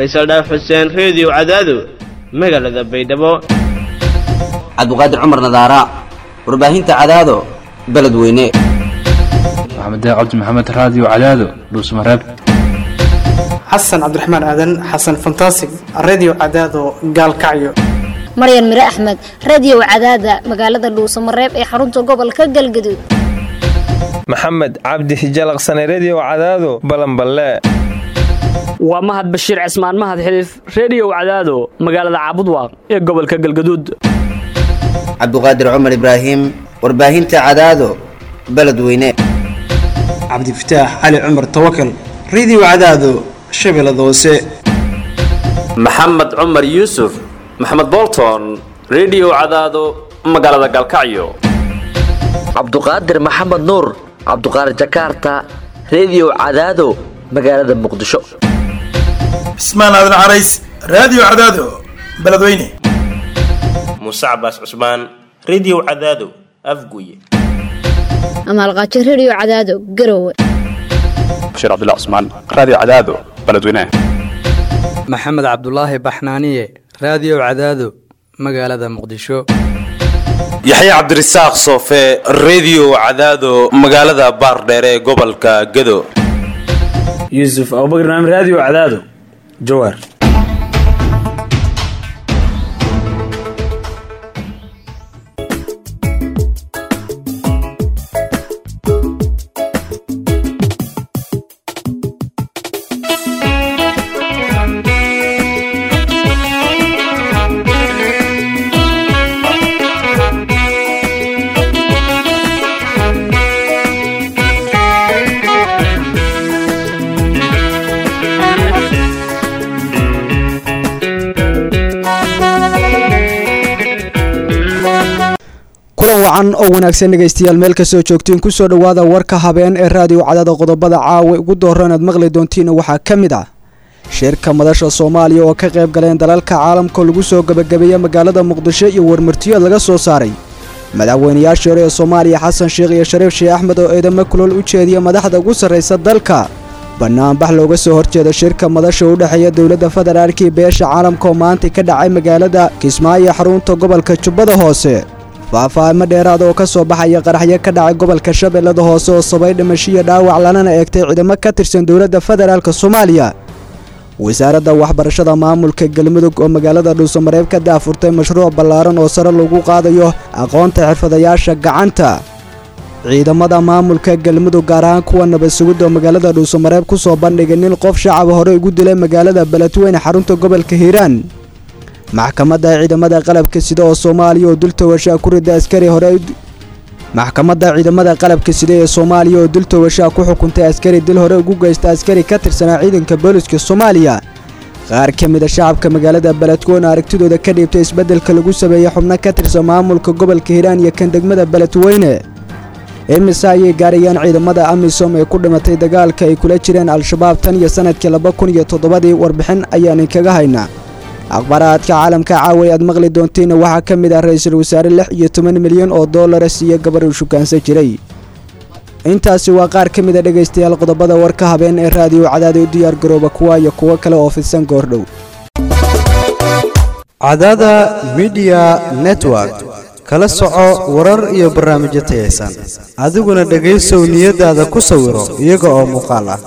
faysal dhaaf xuseen reediyo cadaado magaalada baydhabo cabdiqaadir cumar nadaara warbaahinta cadaado beledweyne maxamed cabdi maxamed raadiyo cadaado dhuusmareeb xasan cabdiraxmaan aadan xasan fantasig redio cadaado gaalkacyo maryan mire axmed radio cadaada magaalada dhuusamareeb ee xarunta gobolka galgaduud maxamed cabdi hijalaqsane redio cadaado balanballe waa mahad bashiir cismaan mahad xiliif reediyow cadaado magaalada caabudwaaq ee gobolka galgaduud cabdiqaadir cumar ibraahim warbaahinta cadaado beledweyne cabdifataax cali cumar tawakal redio cadaado shabeellada hoose maxamed cumar yuusuf maxamed bolton redio cadaado magaalada galkacyo cabduqaadir maxamed nuur cabduqaadir jakaarta redio cadaado magaalada muqdisho cismaan aadan carays raadiyo cadaado beledweyne muuse cabaas cusmaan redio cadaado afguye amaalqaajo redio cadaado garowe bashiir cabdilla cusmaan raadiyo cadaado beledweyne maxamed cabdulaahi baxnaaniye raadiyo cadaado magaalada muqdisho yaxya cabdirasaaq soofe redio cadaado magaalada baardheere ee gobolka gado yuusuf abubakr naam raadiyo cadaado jawaar kulan wacan oo wanaagsan dhegaystayaal meel kastoo joogtiin kusoo dhowaada warka habeen ee raadiyo cadaada qodobada caawa ugu doora inaad maqli doontiin waxaa ka mid ah shirka madasha soomaaliya oo ka qayb galeen dalalka caalamka lagu soo gebagabeeya magaalada muqdisho iyo warmartiyood laga soo saaray madaxweynayaashii hore ee soomaaliya xasan sheekh iyo shariif sheekh axmed oo eedamo kulool u jeediya madaxda ugu sarraysa dalka banaanbax looga soo horjeeda shirka madasha u dhexeeya dowladda federaalka iyo beesha caalamka oo maanta ka dhacay magaalada kismaayo xarunta gobolka jubbada hoose faahfaahimo dheeraada oo ka soo baxaya qaraxyo ka dhacay gobolka shabeellada hoose oo sabay dhimashiyo dhaawac lanana eegtay ciidamo ka tirsan dowladda federaalka soomaaliya wasaaradda waxbarashada maamulka galmudug oo magaalada dhuusamareeb ka daafurtay mashruuc ballaaran oo sare lagu qaadayo aqoonta xirfadayaasha gacanta ciidamada maamulka galmudug gaar ahaan kuwa nabad sugid oo magaalada dhuusamareeb ku soo bandhigay nin qof shacaba hore ugu dilay magaalada beledweyne xarunta gobolka hiiraan maxkamadda ciidamada qalabka sida oo soomaaliya oo dul tawashaa ku rida askari hore maxkamadda ciidamada qalabka sida ee soomaaliya oo dul tawashaa ku xukuntay askari dil hore ugu geysta askari ka tirsanaa ciidanka booliska soomaaliya qaar ka mid a shacabka magaalada beledweyne aragtidooda ka dhiibtay isbeddelka lagu sameeyey xubno ka tirsan maamulka gobolka hiiraan iyo kan degmada beledweyne imise ayay gaarayaan ciidamada amisom ee ku dhimatay dagaalka ay kula jireen al-shabaab tan iyo sanadkii laba kun iyo toddobadii warbixin ayaan inkaga haynaa akhbaaraadka caalamka caaway aad maqli doontiina waxaa ka mid ah ra-iisul wasaare lix iyo toban milyan oo doolara siiya gabar uu shukaansan jiray intaasi waa qaar ka mid a dhegaystayaal qodobada warka habeen ee raadiyo cadaada u diyaar garooba kuwa iyo kuwo kale oo fidsan goordhow cadaada midiya network kala soco warar iyo barnaamijyo tayaysan adiguna dhegaysow niyadaada ku sawiro iyaga oo muuqaal ah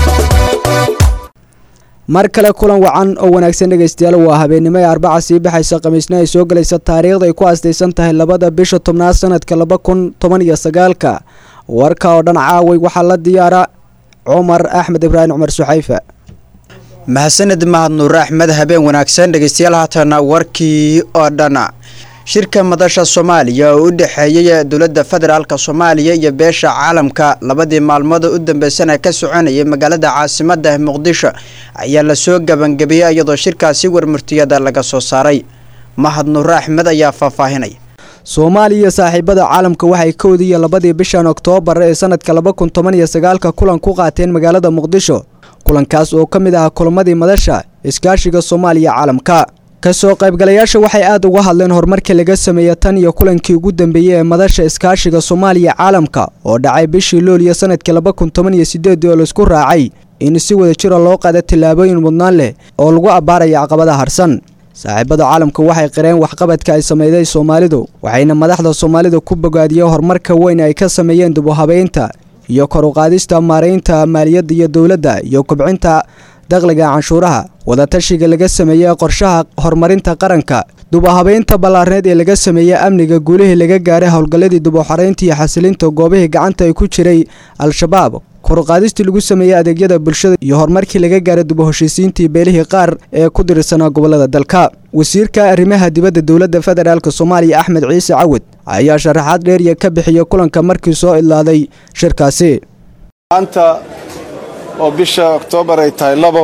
mar kale kulan wacan oo wanaagsan dhegaystayaal waa habeennimo ee arbaca sii baxaysa khamiisna ay soo gelaysa taariikhda ay ku astaysan tahay labada bisha tobnaad sanadka laba kun toban iyo sagaalka warka oo dhan caaway waxaa la diyaara cumar axmed ibraahim cumar suxayfa mahadsanid mahad nuur axmed habeen wanaagsan dhegaystayaal haatana warkii oo dhana shirka madasha soomaaliya oo u dhexeeyay dowladda federaalka soomaaliya iyo beesha caalamka labadii maalmood u dambeysana ka soconayay magaalada caasimada muqdisho ayaa lasoo gabangabiyey iyadoo shirkaasi warmurtiyada laga soo saaray mahad nuur axmed ayaa faahfaahinaya soomaaliya iyo saaxiibada caalamka waxay kowdiiyo labadii bishan oktoobar ee sanadka laba kun toban iyo sagaalka kulan ku qaateen magaalada muqdisho kulankaas oo ka mid ahaa kulamadii madasha iskaashiga soomaaliya caalamka kasoo qaybgalayaasha waxay aad uga hadleen horumarkii laga sameeyey tan iyo kulankii ugu dambeeyey ee madasha iskaashiga soomaaliya caalamka oo dhacay bishii looliyo sanadkii laba kun toban iyo sideedii oo laisku raacay in si wada jira loo qaada tallaabooyin mudnaan leh oo lagu abbaaraya caqabadaha harsan saaxiibada caalamka waxay qireen waxqabadka ay sameeyday soomaalidu waxayna madaxda soomaalida ku bogaadiyeen horumarka weyn ay ka sameeyeen dib u habeynta iyo kor u qaadista maaraynta maaliyadda iyo dowladda iyo kobcinta dakhliga canshuuraha wadatashiga laga sameeyey qorshaha horumarinta qaranka dib u habeynta ballaarneed ee laga sameeyey amniga guulihii laga gaaray howlgalladii dib u xoreynta iyo xasilinta goobihii gacanta ay ku jiray al-shabaab koruqaadistii lagu sameeyey adeegyada bulshada iyo horumarkii laga gaaray dib u heshiisiintii beelihii qaar ee ku dirsanaa gobolada dalka wasiirka arrimaha dibadda dowladda federaalk soomaaliya axmed ciise cawad ayaa sharaxaad dheeriya ka bixiyey kulanka markii soo idlaaday shirkaasi maanta oo bisha oktoobar ay tahay labo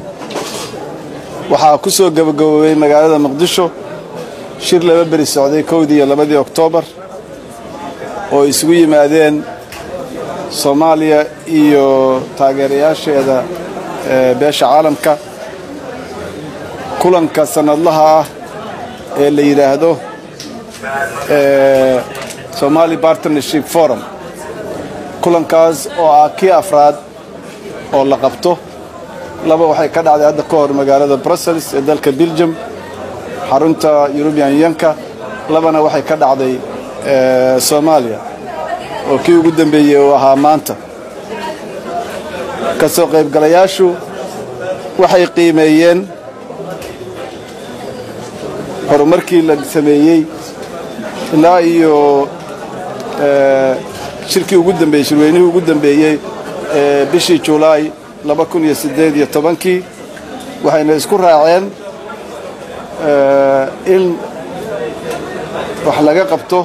waxaa ku soo gabagaboobay magaalada muqdisho shir laba beri socday kowdii iyo labadii oktoobar oo isugu yimaadeen soomaaliya iyo taageerayaasheeda beesha caalamka kulanka sannadlaha ah ee la yidhaahdo somali partnership forum kulankaas oo ah kii afraad oo la qabto laba waxay ka dhacday hadda ka hor magaalada brussels ee dalka belgium xarunta eurubian yanka labana waxay ka dhacday soomaaliya oo kii ugu dambeeyey uu ahaa maanta ka soo qaybgalayaashu waxay qiimeeyeen horumarkii la sameeyey ilaa iyo shirkii ugu dambeeyey shirweynihii ugu dambeeyey ee bishii julaay laba kun iyo siddeed iyo tobankii waxayna isku raaceen in wax laga qabto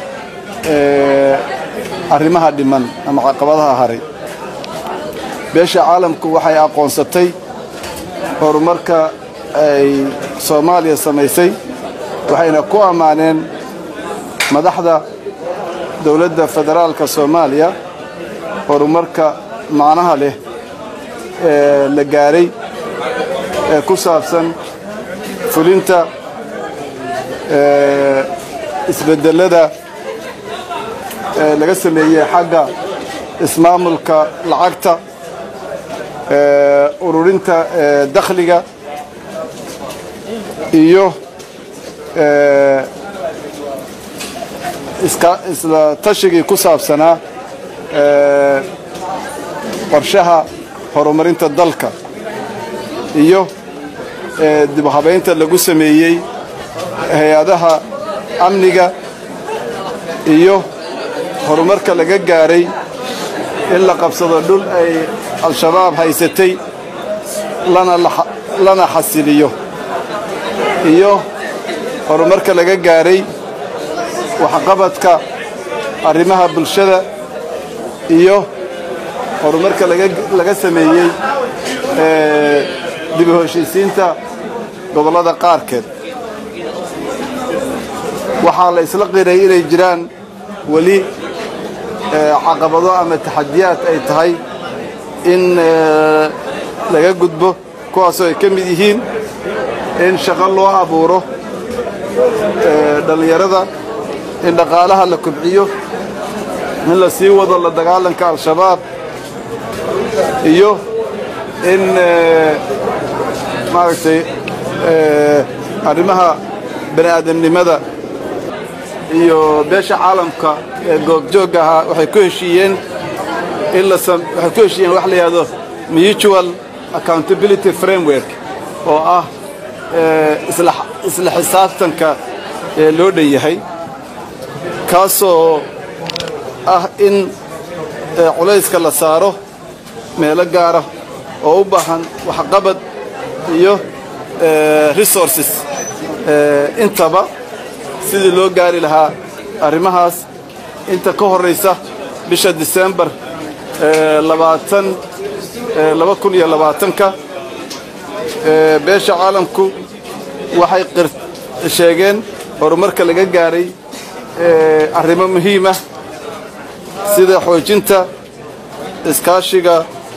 arrimaha dhiman ama caqabadaha haray beesha caalamku waxay aqoonsatay horumarka ay soomaaliya samaysay waxayna ku ammaaneen madaxda dowladda federaalka soomaaliya horumarka macnaha leh ee la gaaray ee ku saabsan fulinta isbedelada ee laga sameeyey xagga ismaamulka lacagta ururinta dakhliga iyo isla tashigii ku saabsanaa qorshaha horumarinta dalka iyo dib u habaynta lagu sameeyey hay-adaha amniga iyo horumarka laga gaaray in la qabsado dhul ay al-shabaab haysatay lana xasiliyo iyo horumarka laga gaaray waxqabadka arrimaha bulshada iyo horumarka laga sameeyey dib u heshiisiinta gobollada qaarkeed waxaa la isla qiray inay jiraan weli caqabado ama taxadiyaad ay tahay in laga gudbo kuwaasoo ay ka mid yihiin in shaqo loo abuuro dhallinyarada in dhaqaalaha la kobciyo in la sii wado la dagaalanka al-shabaab iyo in maaragtay arrimaha bani aadamnimada iyo beesha caalamka ee goobjoogga ahaa waxay ku heshiiyeen in la waxay ku heshiiyeen wax la yidhahdo mutual accountability framework oo ah isla xisaabtanka ee loo dhan yahay kaasoo ah in culayska la saaro meelo gaara oo u baahan waxqabad iyo resources intaba sidii loo gaari lahaa arrimahaas inta ka horraysa bisha disembar labaatan laba kun iyo labaatanka beesha caalamku waxay sheegeen horumarka laga gaaray arrimo muhiim ah sida xoojinta iskaashiga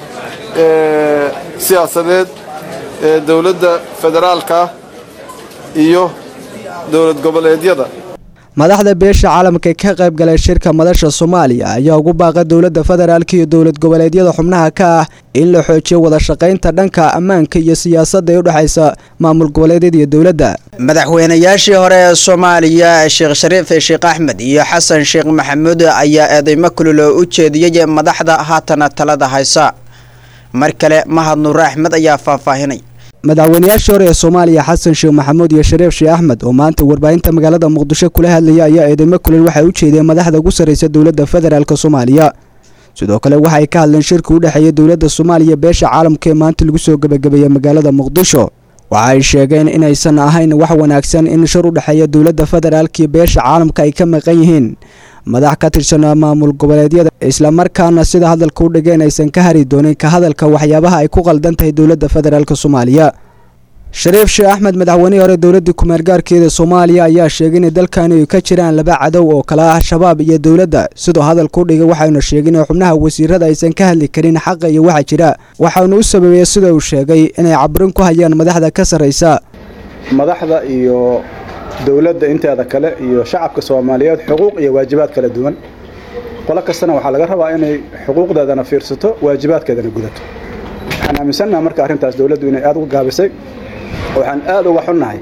siyaasadeed ee dowladda federaalka ah iyo dowlad goboleedyada madaxda beesha caalamka ee ka qayb galay shirka madasha soomaaliya ayaa ugu baaqay dowladda federaalk iyo dowlad goboleedyada xubnaha ka ah in la xoojiyo wada shaqaynta dhanka ammaanka iyo siyaasadda ee u dhexaysa maamul goboleedyada iyo dowladda madaxweynayaashii hore ee soomaaliya sheekh shariif sheekh axmed iyo xasan sheekh maxamuud ayaa eedeymo kulul oo u jeediyey madaxda haatana talada haysa mar kale mahad nuure axmed ayaa faahfaahinay madaxweynayaashii hore ee soomaaliya xasan sheekh maxamuud iyo shariif sheekh axmed oo maanta warbaahinta magaalada muqdisho kula hadlaya ayaa eedeymo kulul waxay u jeedeen madaxda ugu sarreysa dowladda federaalk soomaaliya sidoo kale waxa ay ka hadleen shirka u dhexeeya dowladda soomaaliya beesha caalamka ee maanta lagu soo gebagabeeyey magaalada muqdisho waxa ay sheegeen inaysan ahayn wax wanaagsan in shir u dhexeeya dowladda federaalk iyo beesha caalamka ay ka maqan yihiin madax ka tirsan maamul goboleedyada islamarkaana sida hadalka u dhigeen aysan ka hari doonin ka hadalka waxyaabaha ay ku qaldan tahay dowladda federaalk soomaaliya shariif sheekh axmed madaxweynihii hore dowladii kumeelgaarkeeda soomaaliya ayaa sheegay inay dalkani ay ka jiraan laba cadow oo kale ah shabaab iyo dowladda sidoo hadalka u dhigay waxaynu sheegin in xubnaha wasiirada aysan ka hadli karin xaqa iyo waxa jira waxaanu u sababeeyey sida uu sheegay inay cabrin ku hayaan madaxda ka sarraysa madaxda iyo dowladda inteeda kale iyo shacabka soomaaliyeed xuquuq iyo waajibaad kala duwan qolo kastana waxaa laga rabaa inay xuquuqdeedana fiirsato waajibaadkeedana gudato waxaan aaminsannaha marka arrintaas dowladdu inay aad uga gaabisay waxaan aad uga xunnahay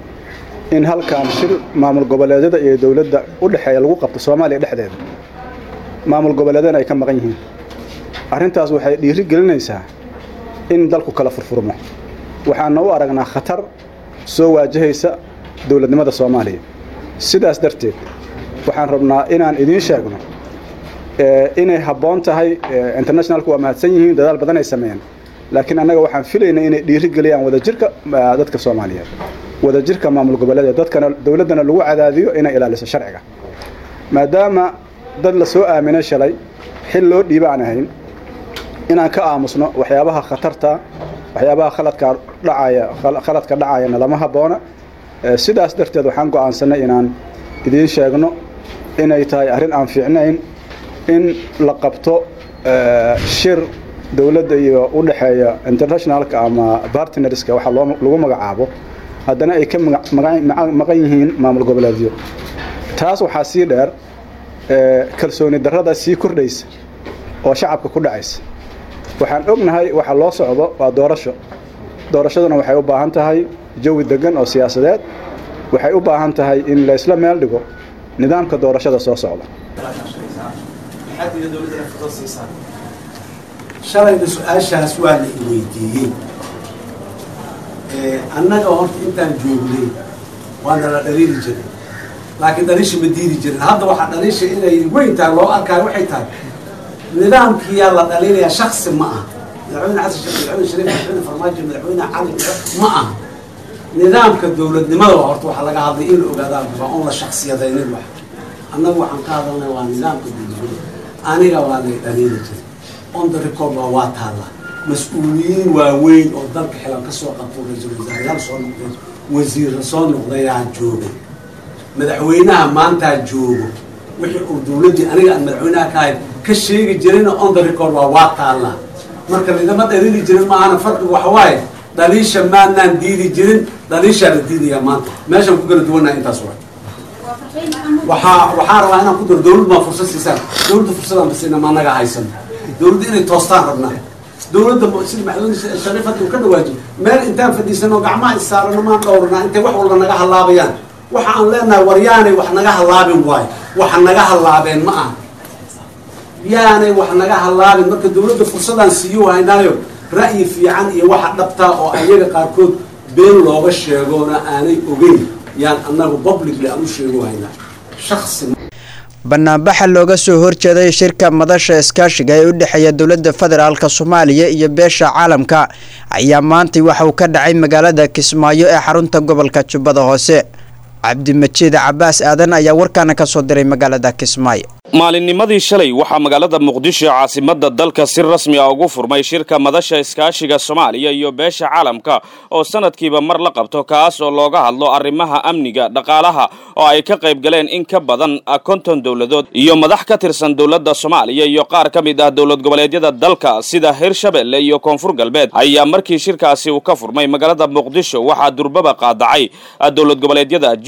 in halkan shir maamul goboleedyada iyo dowladda u dhexeeya lagu qabto soomaaliya dhexdeeda maamul goboleedyana ay ka maqan yihiin arrintaas waxay dhiiri gelinaysaa in dalku kala furfurmo waxaana u aragnaa khatar soo waajahaysa dowladnimada soomaaliya sidaas darteed waxaan rabnaa inaan idiin sheegno inay habboon tahay internationalku waa mahadsan yihiin dadaal badan ay sameeyeen laakiin annaga waxaan filaynaa inay dhiiri geliyaan wadajirka dadka soomaaliyeed wadajirka maamul goboleedeed dadkana dowladdana lagu cadaadiyo inay ilaaliso sharciga maadaama dad la soo aaminay shalay xil loo dhiiba aan ahayn inaan ka aamusno waxyaabaha khatarta waxyaabaha khaladka dhacaya khaladka dhacayana lama habboona sidaas darteed waxaan go'aansanay inaan idiin sheegno inay tahay arrin aan fiicnayn in la qabto shir dowladda iyo u dhexeeya internationalka ama bartnerska waxaa loo lagu magacaabo haddana ay ka maqan yihiin maamul goboleedyo taas waxaa sii dheer kalsooni darrada sii kordhaysa oo shacabka ku dhacaysa waxaan ognahay waxa loo socdo waa doorasho doorashaduna waxay u baahan tahay jawi degan oo siyaasadeed waxay u baahan tahay in laysla meel dhigo nidaamka doorashada soo socda shalayna su-aashaas waa la iweydiiyey annaga horta intaan joognay waana la dhaliili jiray laakiin dhaliisha ma diidi jirin hadda waxaa dhaliisha inay weyntahay loo arkaayo waxay tahay nidaamkiyaa la dhaliilaya shaksi ma aha madaxweyne xasan sheekh madaxweyne shariif madaxweyne farmaajo madaxweyne cali ma aha nidaamka dowladnimada waa horta waxaa laga hadlay in la ogaadaa waa on la shaksiyadaynin wax annagu waxaan ka hadalnay waa nidaamka dowladnimada aniga waa lay dhaliili jiray on the record waa waa taalla mas-uuliyiin waaweyn oo dalka xilan ka soo qabto ra-iisul wasaarayaal soo noqday wasiirra soo noqdayaa joogay madaxweynaha maantaa joogo wixii uu dowladdii aniga aan madaxweynaha ka ahayd ka sheegi jirayna on the record waa waa taalla marka lidama dhaliili jirin maahana farqigu waxa waaye dhaliisha maanaan diidi jirin dhaliishaa la diidayaa maanta meeshaan ku kala duwannaha intaas waa waxaa waxaa rabaa inaan ku daro dowlad baa fursad siisaan dowladda fursadaan basina ma anaga haysan dowladda inay toostaan rabnaa dowladda sida madaxweyne shariif hadda uu ka dhawaajiyo meel intaan fadhiisano gacmaha issaarano maan dhowrnaa intay wax walba naga halaabayaan waxa aan leenahay war yaanay wax naga halaabin waayo waxa naga halaabeen ma aha yaanay wax naga halaabin marka dowladda fursadaan siiyo haynaayo ra'yi fiican iyo waxa dhabtaa oo ayaga qaarkood been looga sheegoona aanay ogeyn yaan annagu publicly aan u sheego haynaa shaksi banaanbaxa looga soo horjeeday shirka madasha iskaashiga ee u dhexeeya dowladda federaalk soomaaliya iyo beesha caalamka ayaa maantay waxa uu ka dhacay magaalada kismaayo ee xarunta gobolka jubbada hoose cabdimajiid cabaas aadan ayaa warkaana ka soo diray magaalada kismaayo maalinnimadii shalay waxaa magaalada muqdisho caasimada dalka si rasmi ah ugu furmay shirka madasha iskaashiga soomaaliya iyo beesha caalamka oo sanadkiiba mar la qabto kaas oo looga hadlo arrimaha amniga dhaqaalaha oo ay ka qayb galeen in ka badan konton dowladood iyo madax ka tirsan dowladda soomaaliya iyo qaar ka mid ah dowlad goboleedyada dalka sida hirshabelle iyo koonfur galbeed ayaa markii shirkaasi uu ka furmay magaalada muqdisho waxaa durbaba qaadacay dowlad goboleedyada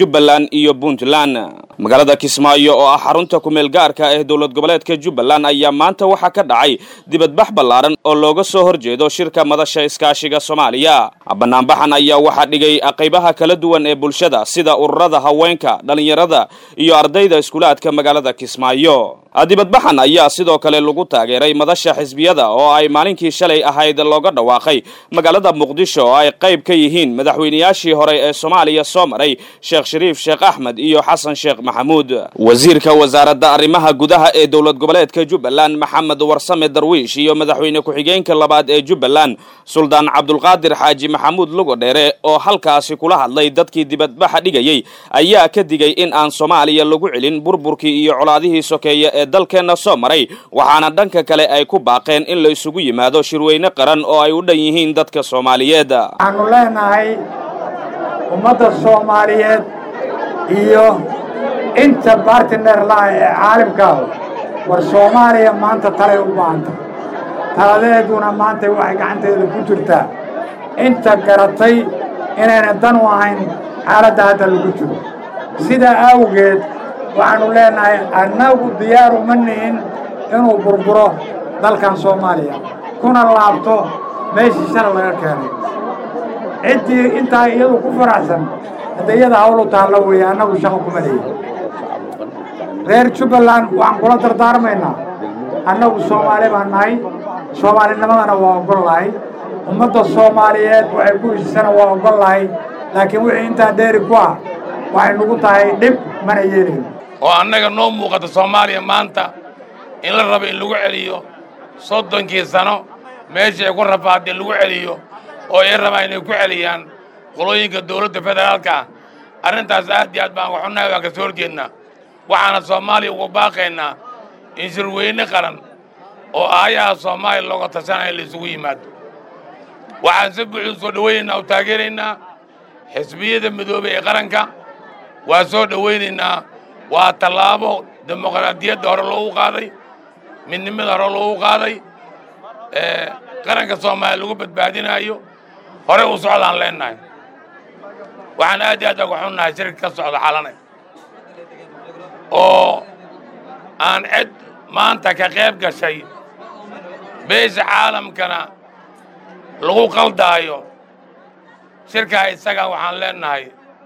jubbaland iyo puntland magaalada kismaayo oo ah xarunta kumeel gaarka ee dowlad goboleedka jubbaland ayaa maanta waxaa ka dhacay dibadbax ballaaran oo looga soo horjeedo shirka madasha iskaashiga soomaaliya banaanbaxan ayaa waxaa dhigay qaybaha kala duwan ee bulshada sida ururada haweenka dhallinyarada iyo ardayda iskuulaadka magaalada kismaayo dibadbaxan ayaa sidoo kale lagu taageeray madasha xisbiyada oo ay maalinkii shalay ahayd looga dhawaaqay magaalada muqdisho oo ay qayb ka yihiin madaxweynayaashii hore ee soomaaliya soo maray sheekh shariif sheekh axmed iyo xasan sheekh maxamuud wasiirka wasaaradda arrimaha gudaha ee dowlad goboleedka jubbaland maxamed warsame darwiish iyo madaxweyne ku-xigeenka labaad ee jubbaland suldaan cabdulqaadir xaaji maxamuud lugodheere oo halkaasi kula hadlay dadkii dibadbaxa dhigayey ayaa ka digay in aan soomaaliya lagu celin burburkii iyo colaadihii sokeeye ee dalkeenna soo maray waxaana dhanka kale ay ku baaqeen in la isugu yimaado shirweyne qaran oo ay u dhan yihiin dadka soomaaliyeed waxaanu leenahay ummadda soomaaliyeed iyo inta bartiner laha ee caalimkaahu war soomaaliya maanta talay u baahanta taladeeduna maanta waxay gacanteeda ku jirtaa inta garatay inayna dan u ahayn xaaladda hadda lagu jiro sidaa awgeed waxaannu leenahay annagu diyaar uma nihin inuu burburo dalkan soomaaliya kuna laabto meeshii shala laga keenay ciddii intaa iyadu ku faraxsan hadda iyada hawlu taalla weeye annagu shaqo kuma leeyi reer jubbaland waxaan kula dardaarmaynaa annagu soomaali baan nahay soomaalinimadana waa oggol lahay ummadda soomaaliyeed waxay ku heshisana waa oggol lahay laakiin wixii intaa dheeri ku ah waxay nagu tahay dhib mana yeelin oo annaga noo muuqata soomaaliya maanta in la rabo in lagu celiyo soddonkii sano meeshii ay ku rafaadee lagu celiyo oo ay rabaan inay ku celiyaan qolooyinka dowladda federaalka ah arrintaas aad iyo aad baan waxunahay waan ka soo horjeednaa waxaana soomaaliya uga baaqaynaa in shirweyne qaran oo aayaha soomaaliya looga tashanaya la isugu yimaado waxaan si buuxdu soo dhowaynaynaa oo taageeraynaa xisbiyada midoobey ee qaranka waa soo dhowaynaynaa waa tallaabo dimuqraadiyadda hore loogu qaaday midnimada hore loogu qaaday qaranka soomaaliya lagu badbaadinaayo horey u socdaan leennahay waxaan aad iyo aad uga xunnahay shirka ka socda xalane oo aan cid maanta ka qayb gashay beesha caalamkana lagu qaldaayo shirkaa isaga waxaan leennahay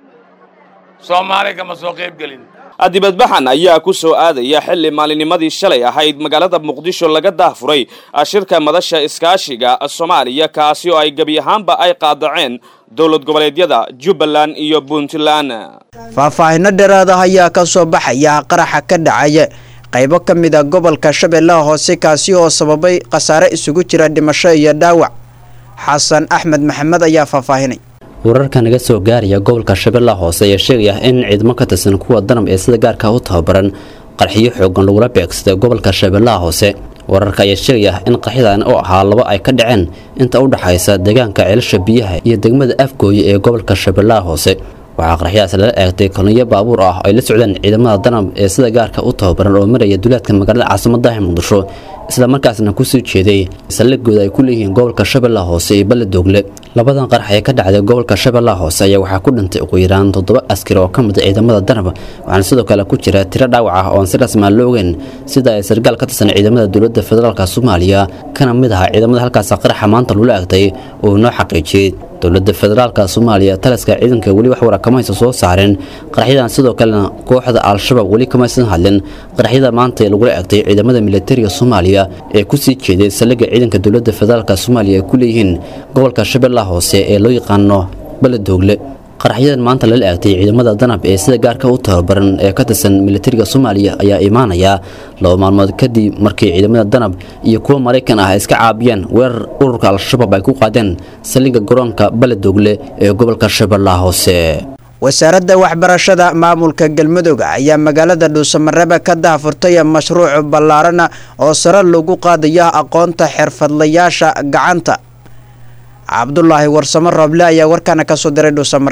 soomaali kama soo qayb gelin dibadbaxan ayaa ku soo aadaya xilli maalinimadii shalay ahayd magaalada muqdisho laga daahfuray shirka madasha iskaashiga soomaaliya kaasi oo ay gebi ahaanba ay qaadaceen dowlad goboleedyada jubbaland iyo puntland faahfaahinno dheeraada ayaa ka soo baxaya qaraxa ka dhacaya qaybo ka mid a gobolka shabeellaha hoose kaasi oo sababay khasaare isugu jira dhimasho iyo dhaawac xasan axmed maxamed ayaa faahfaahinay wararka naga soo gaaraya gobolka shabeellaha hoose ayaa sheegaya in ciidamo ka tirsan kuwa danab ee sida gaarka u tababaran qarxiyo xoogan lagula beegsaday gobolka shabeellaha hoose wararka ayaa sheegaya in qarxidan oo ahaa laba ay ka dhaceen inta u dhaxaysa deegaanka ceelasha biyaha iyo degmada afgooye ee gobolka shabeellaha hoose waxaa qarxyadaas lala eegtay kolonyo baabuur ah oo ay la socdeen ciidamada danab ee sida gaarka u tababaran oo maraya duleedka magaalada caasimadaha muqdisho isla markaasna kusii jeeday saldhigooda ay ku leeyihiin gobolka shabeellaha hoose iyo baledoogle labadan qarax ee ka dhacday gobolka shabeellaha hoose ayaa waxaa ku dhintay ugu yaraan toddoba askari oo ka mid a ciidamada danab waxaana sidoo kale ku jira tiro dhaawac ah oon si rasmaa la ogeyn sida ay sargaal ka tirsan ciidamada dowladda federaalka soomaaliya kana mid aha ciidamada halkaas qaraxa maanta lula eegtay uu noo xaqiijiyey dowladda federaalka soomaaliya taliska ciidanka weli wax warakamaysa soo saareen qaraxyadan sidoo kalena kooxda al-shabaab weli kamaysan hadlin qaraxyada maanta ee lagula eegtay ciidamada militariga soomaaliya ee kusii jeeday saldhigga ciidanka dowladda federaalka soomaaliya ay ku leeyihiin gobolka shabeellaha hoose ee loo yaqaano baledoogle qaraxyadan maanta lala eegtay ciidamada danab ee sida gaarka u tababaran ee ka tirsan militariga soomaaliya ayaa imaanaya laba maalmood kadib markii ciidamada danab iyo kuwa maraykan ah iska caabiyeen weerar ururka al-shabaab ay ku qaadeen saldhigga garoonka baledoogle ee gobolka shabeellaha hoose wasaaradda waxbarashada maamulka galmudug ayaa magaalada dhuusamareebe ka daahfurtay mashruuc ballaarana oo sare lagu qaadayo aqoonta xirfadlayaasha gacanta cabdulaahi warsamo rooble ayaa warkaana ka soo diray dhuusamareeb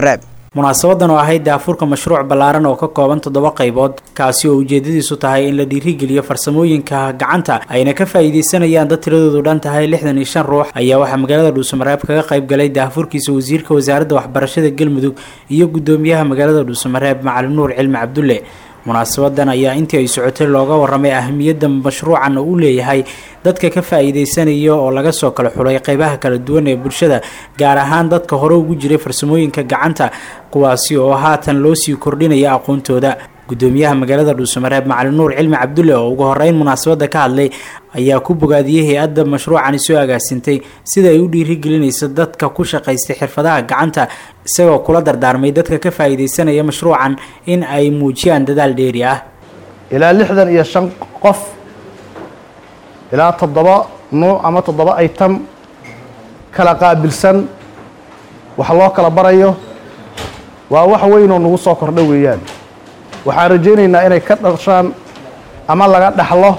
munaasabadan oo ahayd daafurka mashruuc ballaaran oo ka kooban toddoba qaybood kaasi oo ujeedadiisu tahay in la dhiirigeliyo farsamooyinka gacanta ayna ka faa'iidaysanayaan dad tiradoodu dhan tahay lixdan iyo shan ruux ayaa waxaa magaalada dhuusamareeb kaga qayb galay daafurkiisa wasiirka wasaaradda waxbarashada galmudug iyo guddoomiyaha magaalada dhuusamareeb macalin nuur cilmi cabdulle munaasabadan ayaa intii ay socotay looga waramay ahamiyadda mashruucan oo u leeyahay dadka ka faa'iidaysanaya oo laga soo kala xulay qaybaha kala duwan ee bulshada gaar ahaan dadka hore ugu jiray farsamooyinka gacanta kuwaasi oo haatan loo sii kordhinaya aqoontooda guddoomiyaha magaalada dhuusamareeb macalin nuur cilmi cabdulle oo ugu horeyn munaasabadda ka hadlay ayaa ku bogaadiyey hay-adda mashruucani soo agaasintay sida ay u dhiirigelinayso dadka ku shaqaystay xirfadaha gacanta isagoo kula dardaarmay dadka ka faa'iidaysanaya mashruucan in ay muujiyaan dadaal dheeri ah ilaa lixdan iyo shan qof ilaa toddoba nuuc ama toddoba item kala qaabilsan wax loo kala barayo waa wax weyn oo nagu soo kordha weeyaan waxaan rajaynaynaa inay ka dhashaan ama laga dhaxlo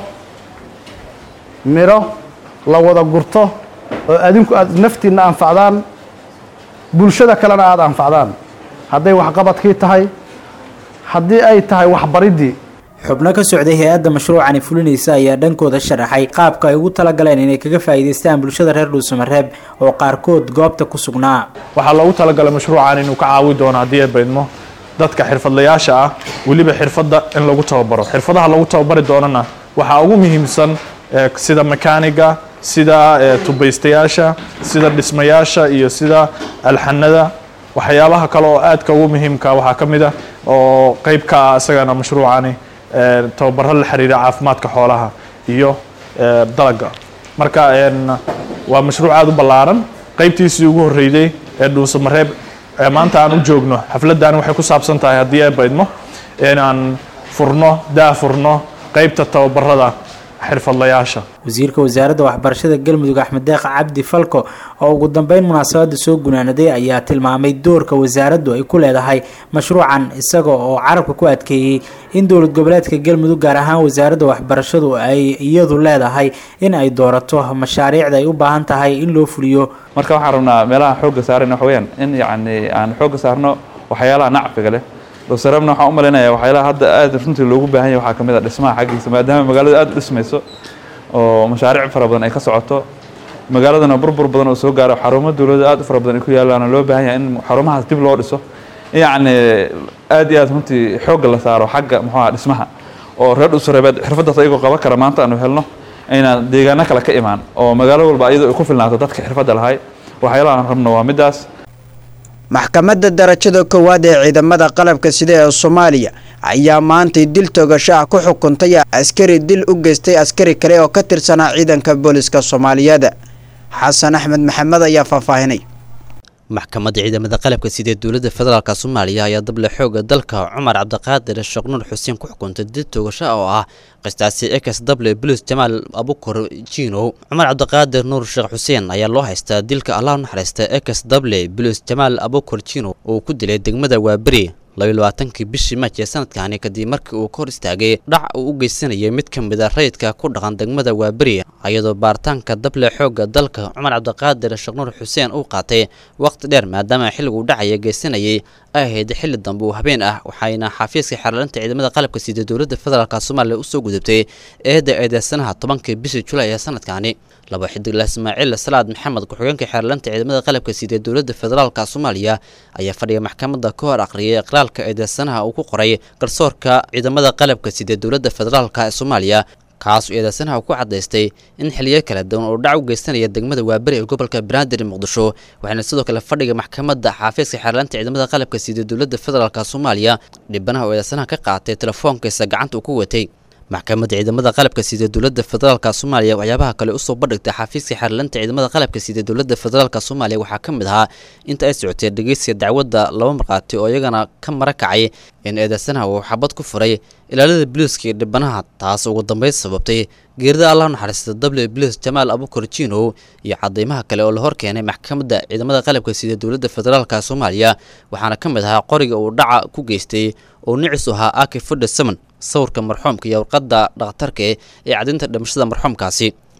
midho la wada gurto oo adinku aad naftiinna anfacdaan bulshada kalena aada anfacdaan hadday waxqabadkii tahay haddii ay tahay waxbariddii xubno ka socday hay-adda mashruucani fulinaysa ayaa dhankooda sharaxay qaabka ay ugu talagaleen inay kaga faa'iidaystaan bulshada reer dhuusamareeb oo qaarkood goobta ku sugnaa waxaa loogu talagalay mashruucan inuu ka caawi doono haddii ay baydmo dadka xirfadlayaasha ah weliba xirfadda in lagu tababaro xirfadaha lagu tababari doonana waxaa ugu muhiimsan sida mekaaniga sida tubaystayaasha sida dhismayaasha iyo sida alxanada waxyaabaha kale oo aadka ugu muhiimka waxaa ka mid ah oo qeyb ka ah isagana mashruucani tababaro la xiriira caafimaadka xoolaha iyo dalaga marka waa mashruuc aada u ballaaran qeybtiisii ugu horreeyday ee dhuusamareeb maanta aan u joogno xafladani waxay ku saabsan tahay haddii ay baydmo inaan furno daa furno qeybta tababarada xirfadlayaasha wasiirka wasaaradda waxbarashada galmudug axmed deeq cabdi falko oo ugu dambeyn munaasabadda soo gunaanaday ayaa tilmaamay doorka wasaaraddu ay ku leedahay mashruucan isaga oo carabka ku adkeeyey in dowlad goboleedka galmudug gaar ahaan wasaaradda waxbarashadu ay iyadu leedahay in ay doorato mashaariicda ay u baahan tahay in loo fuliyo marka waxaan rabnaa meelaha xoogga saarayna waxa weyaan in yacni aan xoogga saarno waxyaalaha nacfiga leh dowsareebna waxaan u malaynayaa waxyaalaha hadda aad runtii loogu baahan yahay waxaa ka mid a dhismaha xaggiisa maadaama magaaladu aad u dhismayso oo mashaariic fara badan ay ka socoto magaaladana burbur badan oo soo gaaro xarumo dowladda aad u fara badan ay ku yaallaana loo baahan yahay in xarumahaas dib loo dhiso yacni aad iyo aad runtii xoogga la saaro xagga muxuu aha dhismaha oo reer dhusareebeed xirfaddaas ayagoo qaban kara maanta aanu helno inaan deegaano kale ka imaan oo magaalo walba iyadoo ay ku filnaato dadka xirfadda lahay waxyaalaha aan rabno waa middaas maxkamadda darajada koowaad ee ciidamada qalabka sida ee soomaaliya ayaa maantay dil toogasho ah ku xukuntay askari dil u geystay askari kale oo ka tirsanaa ciidanka booliska soomaaliyeed xasan axmed maxamed ayaa faahfaahinay maxkamadda ciidamada qalabka sida dowladda federaalk soomaaliya ayaa dable xooga dalka cumar cabdiqaadir sheeknuur xuseen ku xukuntay dil toogasho oo ah qistaasi ex w bulis jamaal abukor jino cumar cabdiqaadir nuur sheekh xuseen ayaa loo haystaa dilka allah u naxariista ex w bulis jamaal abukor jino uu ku dilay degmada waaberi labayo labaatankii bishii maaj ee sanadkani kadib markii uu ka hor istaagay dhac uu u geysanayay mid ka mid a rayidka ku dhaqan degmada waaberi iyadoo baaritaanka dable xoogga dalka cumar cabdiqaadir sheeknuur xuseen uu qaatay waqti dheer maadaama xilliguu dhacaya geysanayay ay ahayd xilli dambe uu habeen ah waxayna xafiiska xeerlinta ciidamada qalabka sida dowladda federaalk soomaaliya usoo gudubtay eedda eedeysanaha tobankii bishii julaay ee sanadkani laba xidigla ismaaciil salaad maxamed ku-xigeenka xeerlinta ciidamada qalabka sida dowladda federaalk soomaaliya ayaa fadhiga maxkamadda ka hor aqriyay iqraalka eedeysanaha uu ku qoray garsoorka ciidamada qalabka sida dowladda federaalk ee soomaaliya kaasoo eedeysanaha ku cadaystay in xiliyo kala duwan oo dhac u geysanaya degmada waaberi ee gobolka banaadir muqdisho waxaana sidoo kale fadhiga maxkamadda xaafiiska xeerlaanta ciidamada qalabka sida dowladda federaalk soomaaliya dhibanaha oo eedeysanaha ka qaatay telefoonkiisa gacanta uu ku watay maxkamadda ciidamada qalabka sida dowladda federaalk soomaaliya waxyaabaha kale usoo bandhigtay xafiiska xeerlinta ciidamada qalabka sida dowladda federaalk soomaaliya waxaa ka mid ahaa inta ay socotay dhegeysiga dacwadda laba markhaati oo iyagana ka mara kacay in eedeysanaha uu xabad ku furay ilaalada biliiska iyo dhibanaha taas ugu dambeyn sababtay geerida allah naxariista w biliis jamaal abukar jino iyo cadeymaha kale oo la hor keenay maxkamadda ciidamada qalabka sida dowladda federaalk soomaaliya waxaana ka mid ahaa qoriga uu dhaca ku geystay oo nicis u ahaa aki fodhe seven sawirka marxuumka iyo warqadda dhakhtarka ee caddaynta dhimashada marxuumkaasi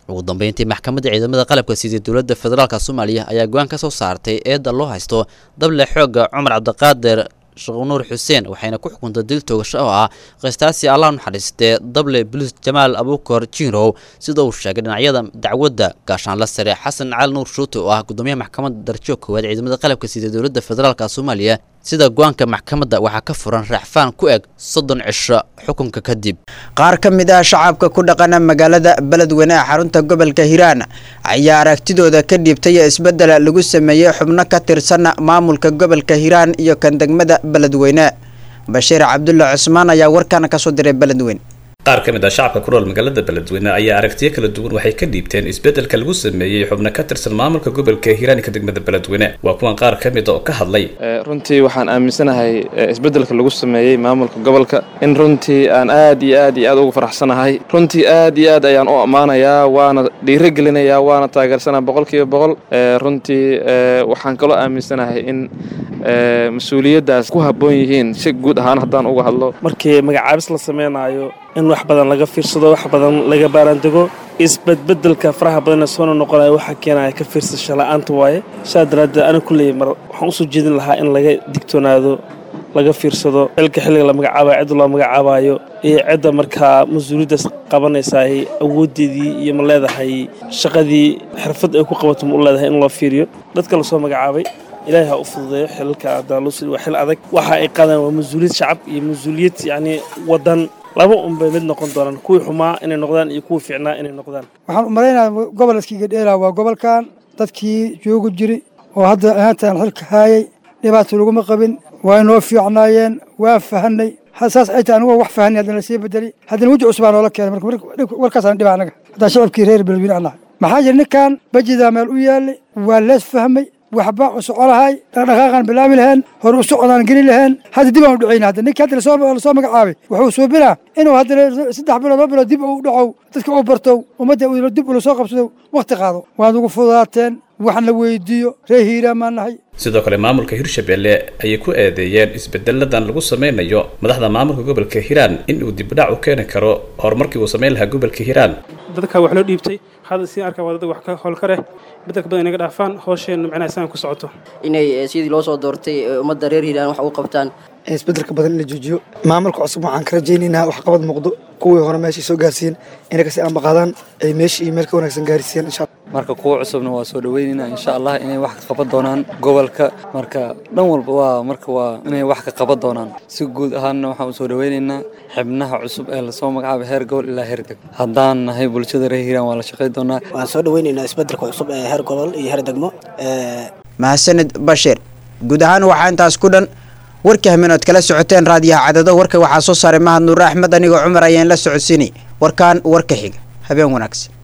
ugu dambeyntii maxkamadda ciidamada qalabka sidii dowladda federaalk soomaaliya ayaa go-aan ka soo saartay eedda loo haysto dable xoogga cumar cabdiqaadir sheekhunuur xuseen waxayna ku xukuntay dil toogasho oo ah qistaasi allah naxariistee dable bulis jamaal abuukar jirow sida uu sheegay dhinacyada dacwadda gaashaanla sare xasan cali nuur shuute oo ah gudoomiyaha maxkamadda darajo koowaad ciidamada qalabka sida dowladda federaalk soomaaliya sida go-aanka maxkamadda waxaa ka furan raaxfaan ku eg soddon cisho xukunka kadib qaar ka mid ah shacabka ku dhaqana magaalada beledweyne ee xarunta gobolka hiiraan ayaa aragtidooda ka dhiibtay isbeddel lagu sameeyey xubno ka tirsan maamulka gobolka hiiraan iyo kan degmada beledweyne bashiir cabdulle cusmaan ayaa warkan kasoo diray beledweyne qaar ka mid ah shacabka ku nool magaalada beledweyne ayaa aragtiyo kala duwan waxay ka dhiibteen isbeddelka lagu sameeyey xubno ka tirsan maamulka gobolka hiiraanika degmada beledweyne waa kuwan qaar ka mid a oo ka hadlay runtii waxaan aaminsanahay isbeddelka lagu sameeyey maamulka gobolka in runtii aan aad iyo aad iyo aad ugu faraxsanahay runtii aad iyo aad ayaan u ammaanayaa waana dhiirigelinayaa waana taageersanaa boqolkiiba boqol runtii waxaan kaloo aaminsanahay in mas-uuliyaddaas ku habboon yihiin si guud ahaan haddaan uga hadlo markii magacaabis la samaynayo in wax badan laga fiirsado wax badan laga baaraandego isbedbedelka faraha badan ee soona noqonaya waxaa keenaya ka fiirsasho la-aanta waaye saa daraaddeed aniga kulley mar waxaan usoo jeedin lahaa in laga digtoonaado laga fiirsado xilka xilliga la magacaabayo cidda loo magacaabayo iyo cidda markaa mas-uuliyaddaas qabanaysaay awooddeedii iyo ma leedahay shaqadii xirfad ay ku qabato ma u leedahay in loo fiiriyo dadka lasoo magacaabay ilaahay ha u fududeeyo xilalka adaalusi waa xil adag waxa ay qaadaan waa mas-uuliyad shacab iyo mas-uuliyad yacni waddan laba unbay mid noqon doonaan kuwii xumaa inay noqdaan iyo kuwii fiicnaa inay noqdaan waxaan u malaynayaa gobolkiiga dheelaa waa gobolkan dadkii joogi jiri oo hadda ahaantaan xilka haayay dhibaato laguma qabin waa inoo fiicnaayeen waa fahanay saas ay tahay anigoo wax fahanay haddana lasii bedeli haddana weji cusbaa noola keenay marka warkaasaan dhiba anaga haddaan shacabkii reer beledweyne anahay maxaa jira ninkan bajidaa meel u yaallay waa lees fahmay waxbaa u soco lahay dhaqdhaqaaqaan bilaabi laheen hore u socodaan geli laheen hadda dib aan u dhacayna hadda ninkii hadda lasoo magacaabay wuxuu suubinaa inuu haddana saddex bilood laba bilood dib u dhacow dadka u bartow ummadda dib ula soo qabsado wakhti qaado waad ugu fududaateen wax la weydiiyo reer hiiraan maan nahay sidoo kale maamulka hirshabelle ayay ku eedeeyeen isbedeladan lagu sameynayo madaxda maamulka gobolka hiiraan in uu dibdhac u keeni karo horumarkii uu sameyn lahaa gobolka hiiraan dadka wax loo dhiibtay hadda si arkaa waa dad wax ka howl ka reh bedelka badan inaga dhaafaan hoosheenna macnaha isaan ku socoto inay sidii loo soo doortay ummadda reer hiiraan wax ugu qabtaan isbedelka badan in la joojiyo maamulka cusub waxaan ka rajaynaynaa waxqabad muuqdo kuwii hore meeshay soo gaarsiiyeen inay kasi ambaqaadaan ay meesha iyo meel ka wanaagsan gaarsiiyaan insha marka kuwa cusubna waa soo dhaweynaynaa insha allah inay wax ka qaban doonaan gobolka marka dhan walba waa marka waa inay wax ka qaban doonaan si guud ahaanna waxaan usoo dhaweynaynaa xibnaha cusub ee lasoo magacaabay heer gobol ilaa heer deg haddaan nahay bulshada reer hiiraan waa la shaqayn doonaa waan soo dhaweynaynaa isbedelka cusub ee heer gobol iyo heer degmo mahadsanid bashir guud ahaan waxaa intaas ku dhan warka haminood kala socoteen raadiyaha cadado warka waxaa soo saaray mahad nuure axmed anigoo cumar ayaan la socodsiinay warkaan warka xiga habeen wanaagsan